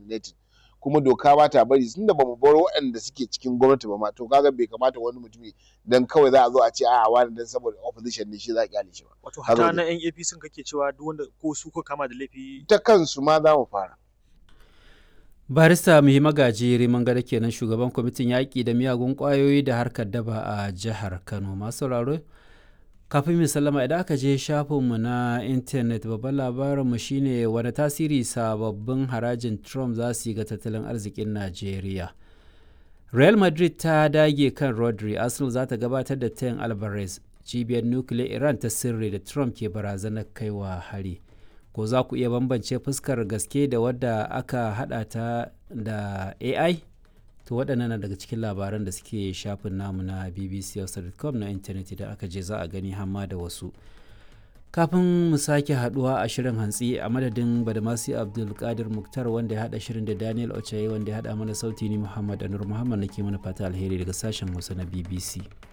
coordinating kuma doka ba ta bari tunda bamu bar waɗanda suke cikin gwamnati ba ma to kaga bai kamata wani mutumi dan kawai za a zo a ce a'a wani dan saboda opposition ne shi za a kyale shi ba Wato Haka hata ne. na yan APC kake cewa duk wanda ko su ko kama da laifi ta kansu ma za mu fara barista muhi magaji riman gada kenan shugaban kwamitin yaƙi da miyagun ƙwayoyi da harkar daba a jihar kano masu sauraro kafin mu sallama idan aka je shafinmu na intanet babban labarinmu shine wani tasiri sababbin harajin trump za su yi ga tattalin arzikin najeriya real madrid ta dage kan rodri arsenal za ta gabatar da tayin alvarez cibiyar nukiliyar iran ta sirri da trump ke barazanar kaiwa hari ko za ku iya bambance fuskar gaske da wadda aka hada ta da ai to waɗannan na daga cikin labaran da suke shafin namu na bbc.com na intanet idan aka je za a gani hamma da wasu kafin mu sake haduwa a shirin hantsi a madadin badamasi abdulkadir muktar wanda ya hada shirin da daniel ochaye wanda ya hada mana sauti ni muhammad anur muhammad nake mana fata alheri daga sashen hausa na bbc